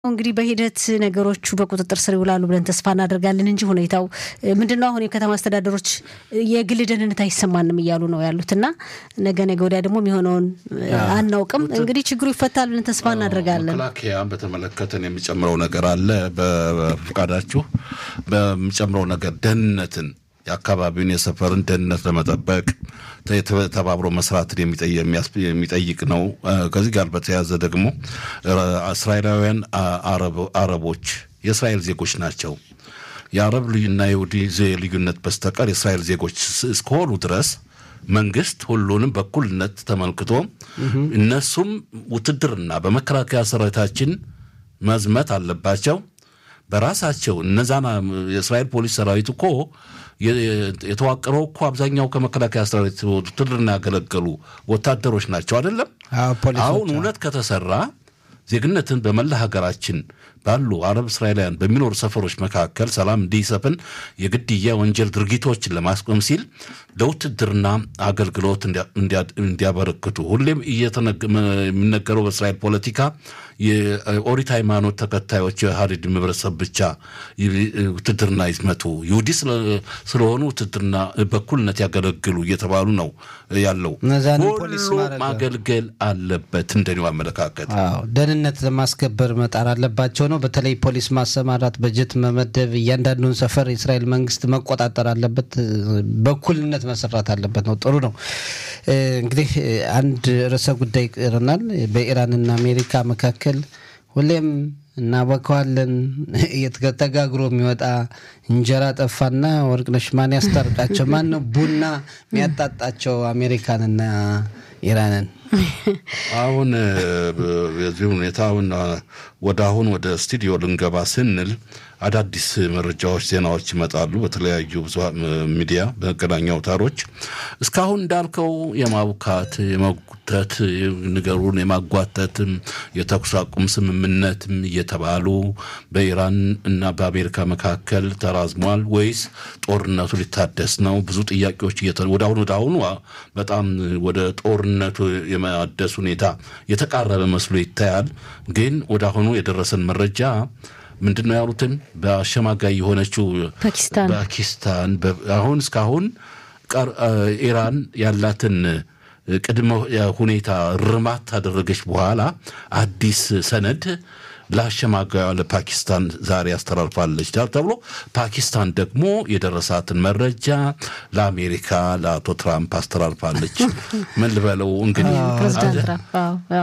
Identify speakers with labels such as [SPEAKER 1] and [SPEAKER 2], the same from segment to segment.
[SPEAKER 1] እንግዲህ በሂደት ነገሮቹ በቁጥጥር ስር ይውላሉ ብለን ተስፋ እናደርጋለን እንጂ ሁኔታው ምንድነው? አሁን የከተማ አስተዳደሮች የግል ደህንነት አይሰማንም እያሉ ነው ያሉት እና ነገ ነገ ወዲያ ደግሞ የሚሆነውን አናውቅም። እንግዲህ ችግሩ ይፈታል ብለን ተስፋ እናደርጋለን።
[SPEAKER 2] መከላከያን በተመለከተን የሚጨምረው ነገር አለ። በፈቃዳችሁ በሚጨምረው ነገር ደህንነትን የአካባቢውን የሰፈርን ደህንነት ለመጠበቅ ተባብሮ መስራትን የሚጠይቅ ነው። ከዚህ ጋር በተያያዘ ደግሞ እስራኤላውያን አረቦች የእስራኤል ዜጎች ናቸው። የአረብ እና የይሁዲ ልዩነት በስተቀር የእስራኤል ዜጎች እስከሆኑ ድረስ መንግስት ሁሉንም በኩልነት ተመልክቶ እነሱም ውትድርና በመከላከያ ሰራዊታችን መዝመት አለባቸው። በራሳቸው እነዛን የእስራኤል ፖሊስ ሰራዊት እኮ የተዋቀረው እኮ አብዛኛው ከመከላከያ ሰራዊት ውትድርና ያገለገሉ ወታደሮች ናቸው አይደለም። አሁን እውነት ከተሰራ ዜግነትን በመላ ሀገራችን ባሉ አረብ እስራኤላውያን በሚኖሩ ሰፈሮች መካከል ሰላም እንዲሰፍን የግድያ ወንጀል ድርጊቶችን ለማስቆም ሲል ለውትድርና አገልግሎት እንዲያበረክቱ ሁሌም የሚነገረው በእስራኤል ፖለቲካ የኦሪት ሃይማኖት ተከታዮች የሀዲድ ህብረተሰብ ብቻ ውትድርና ይዝመቱ፣ ይሁዲ ስለሆኑ ውትድርና በኩልነት ያገለግሉ እየተባሉ ነው ያለው። ሁሉ ማገልገል አለበት። እንደኔው አመለካከት
[SPEAKER 3] ደህንነት ለማስከበር መጣር አለባቸው ነው። በተለይ ፖሊስ ማሰማራት፣ በጀት መመደብ፣ እያንዳንዱን ሰፈር የእስራኤል መንግስት መቆጣጠር አለበት። በኩልነት መሰራት አለበት ነው። ጥሩ ነው። እንግዲህ አንድ ርዕሰ ጉዳይ ይቀረናል። በኢራንና አሜሪካ መካከል ሁሌም እናበከዋለን ተጋግሮ የሚወጣ እንጀራ ጠፋና ወርቅነሽ ማን ያስታርቃቸው? ማን ነው ቡና የሚያጣጣቸው አሜሪካንና ኢራንን?
[SPEAKER 2] አሁን በዚህ ሁኔታ አሁን ወደ አሁን ወደ ስቱዲዮ ልንገባ ስንል አዳዲስ መረጃዎች፣ ዜናዎች ይመጣሉ በተለያዩ ብዙሃን ሚዲያ በመገናኛ አውታሮች። እስካሁን እንዳልከው የማቡካት የመጉተት ነገሩን የማጓተትም የተኩስ አቁም ስምምነትም እየተባሉ በኢራን እና በአሜሪካ መካከል ተራዝሟል ወይስ ጦርነቱ ሊታደስ ነው? ብዙ ጥያቄዎች ወደ አሁኑ ወደ አሁኑ በጣም ወደ ጦርነቱ የማደስ ሁኔታ የተቃረበ መስሎ ይታያል። ግን ወደ አሁኑ የደረሰን መረጃ ምንድን ነው ያሉትን በአሸማጋይ የሆነችው
[SPEAKER 1] ፓኪስታን
[SPEAKER 2] ፓኪስታን አሁን እስካሁን ኢራን ያላትን ቅድመ ሁኔታ ርማት ታደረገች በኋላ አዲስ ሰነድ ለአሸማጋዩ ለፓኪስታን ዛሬ አስተላልፋለች ተብሎ ፓኪስታን ደግሞ የደረሳትን መረጃ ለአሜሪካ ለአቶ ትራምፕ አስተላልፋለች። ምን ልበለው እንግዲህ
[SPEAKER 1] ፕሬዚዳንት ትራምፕ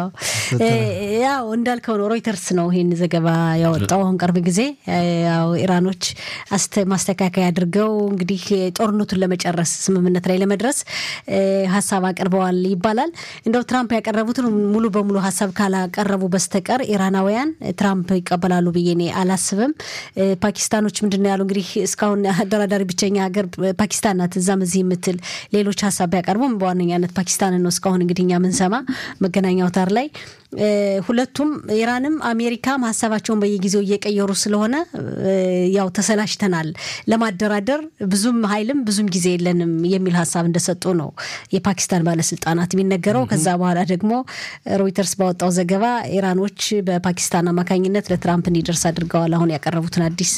[SPEAKER 1] ያው እንዳልከው ነው። ሮይተርስ ነው ይህን ዘገባ ያወጣው አሁን ቅርብ ጊዜ። ያው ኢራኖች ማስተካከያ አድርገው እንግዲህ ጦርነቱን ለመጨረስ ስምምነት ላይ ለመድረስ ሀሳብ አቅርበዋል ይባላል። እንደው ትራምፕ ያቀረቡትን ሙሉ በሙሉ ሀሳብ ካላቀረቡ በስተቀር ኢራናውያን ትራምፕ ይቀበላሉ ብዬ እኔ አላስብም። ፓኪስታኖች ምንድን ነው ያሉ እንግዲህ እስካሁን አደራዳሪ ብቸኛ ሀገር ፓኪስታን ናት። እዛም እዚህ የምትል ሌሎች ሀሳብ ቢያቀርቡም በዋነኛነት ፓኪስታንን ነው እስካሁን እንግዲህ እኛ ምንሰማ መገናኛ አውታር ላይ ሁለቱም ኢራንም አሜሪካም ሀሳባቸውን በየጊዜው እየቀየሩ ስለሆነ ያው ተሰላሽተናል፣ ለማደራደር ብዙም ኃይልም ብዙም ጊዜ የለንም የሚል ሀሳብ እንደሰጡ ነው የፓኪስታን ባለስልጣናት የሚነገረው። ከዛ በኋላ ደግሞ ሮይተርስ ባወጣው ዘገባ ኢራኖች በፓኪስታን አማካኝነት ለትራምፕ እንዲደርስ አድርገዋል አሁን ያቀረቡትን አዲስ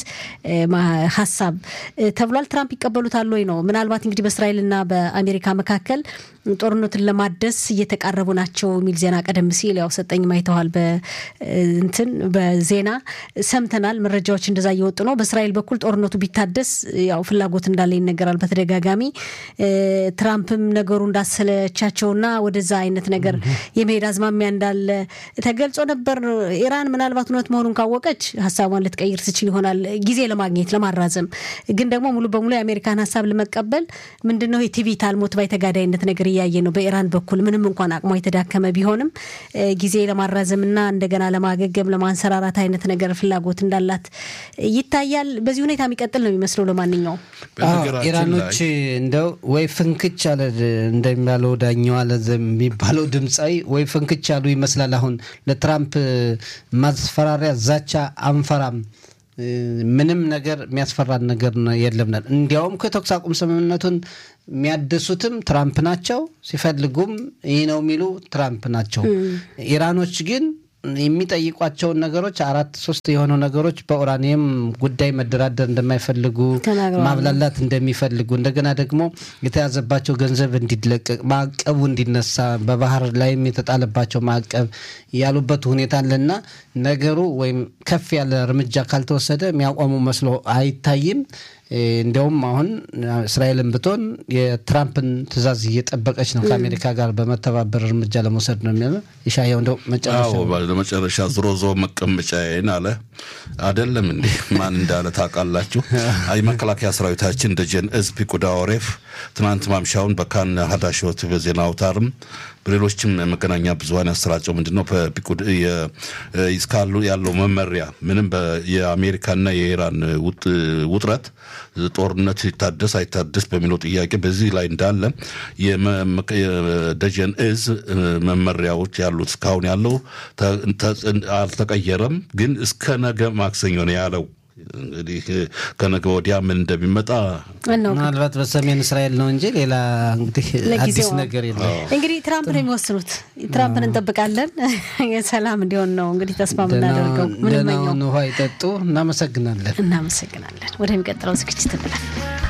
[SPEAKER 1] ሀሳብ ተብሏል። ትራምፕ ይቀበሉታል ወይ ነው ምናልባት እንግዲህ በእስራኤልና በአሜሪካ መካከል ጦርነቱን ለማደስ እየተቃረቡ ናቸው የሚል ዜና ቀደም ሲል ያው ሰጠኝ ማይተዋል በእንትን በዜና ሰምተናል። መረጃዎች እንደዛ እየወጡ ነው። በእስራኤል በኩል ጦርነቱ ቢታደስ ያው ፍላጎት እንዳለ ይነገራል በተደጋጋሚ ትራምፕም ነገሩ እንዳሰለቻቸውና ወደዛ አይነት ነገር የመሄድ አዝማሚያ እንዳለ ተገልጾ ነበር። ኢራን ምናልባት እውነት መሆኑን ካወቀች ሀሳቧን ልትቀይር ትችል ይሆናል ጊዜ ለማግኘት ለማራዘም። ግን ደግሞ ሙሉ በሙሉ የአሜሪካን ሀሳብ ለመቀበል ምንድነው የቲቪት አልሞት ባይ ተጋዳይነት ነገር እያየ ነው በኢራን በኩል ምንም እንኳን አቅሟ የተዳከመ ቢሆንም ጊዜ ለማራዘምና እንደገና ለማገገም ለማንሰራራት አይነት ነገር ፍላጎት እንዳላት ይታያል። በዚህ ሁኔታ የሚቀጥል ነው የሚመስለው። ለማንኛውም
[SPEAKER 3] ኢራኖች እንደው ወይ ፍንክች አለ እንደሚባለው ዳኛው አለ የሚባለው ድምፃዊ ወይ ፍንክች አሉ ይመስላል። አሁን ለትራምፕ ማስፈራሪያ ዛቻ አንፈራም ምንም ነገር የሚያስፈራን ነገር የለም። እንዲያውም ከተኩስ አቁም ስምምነቱን የሚያድሱትም ትራምፕ ናቸው። ሲፈልጉም ይህ ነው የሚሉ ትራምፕ ናቸው። ኢራኖች ግን የሚጠይቋቸውን ነገሮች አራት ሶስት የሆኑ ነገሮች በኡራኒየም ጉዳይ መደራደር እንደማይፈልጉ
[SPEAKER 1] ተናግረዋል።
[SPEAKER 3] ማብላላት እንደሚፈልጉ እንደገና ደግሞ የተያዘባቸው ገንዘብ እንዲለቀቅ ማዕቀቡ እንዲነሳ በባህር ላይም የተጣለባቸው ማዕቀብ ያሉበት ሁኔታ አለና ነገሩ ወይም ከፍ ያለ እርምጃ ካልተወሰደ የሚያቆሙ መስሎ አይታይም። እ፣ እንዲያውም አሁን እስራኤልን ብትሆን የትራምፕን ትዕዛዝ እየጠበቀች ነው ከአሜሪካ ጋር በመተባበር እርምጃ ለመውሰድ ነው የሚለው ይሻየው እንደው መጨረሻ
[SPEAKER 2] አዎ ለመጨረሻ ዝሮ ዞ መቀመጫዬን አለ አይደለም እንዴ? ማን እንዳለ ታውቃላችሁ? የመከላከያ ሰራዊታችን ደጀን እዝ ፒቁዳ ኦሬፍ ትናንት ማምሻውን በካን ሀዳሾት በዜና አውታርም በሌሎችም መገናኛ ብዙኃን ያሰራጨው ምንድን ነው በፒቁድ የ- እስካሉ ያለው መመሪያ ምንም በ- የአሜሪካና የኢራን ውጥ- ውጥረት ጦርነት ይታደስ አይታደስ በሚለው ጥያቄ በዚህ ላይ እንዳለ የመ- የደጀን እዝ መመሪያዎች ያሉት እስካሁን ያለው ተ- ተ- አልተቀየረም፣ ግን እስከ ነገ ማክሰኞ ነው ያለው። እንግዲህ ከነገ ወዲያ ምን እንደሚመጣ
[SPEAKER 1] እናውቅ።
[SPEAKER 3] ምናልባት በሰሜን እስራኤል ነው እንጂ ሌላ እንግዲህ አዲስ
[SPEAKER 1] ለጊዜው
[SPEAKER 3] ነገር የለም።
[SPEAKER 1] እንግዲህ ትራምፕ ነው የሚወስኑት። ትራምፕን እንጠብቃለን። የሰላም እንዲሆን ነው እንግዲህ ተስፋ የምናደርገው ምንመኘው።
[SPEAKER 3] ደህናውን ውሃ ይጠጡ። እናመሰግናለን።
[SPEAKER 1] እናመሰግናለን። ወደሚቀጥለው ዝግጅት እንላለን።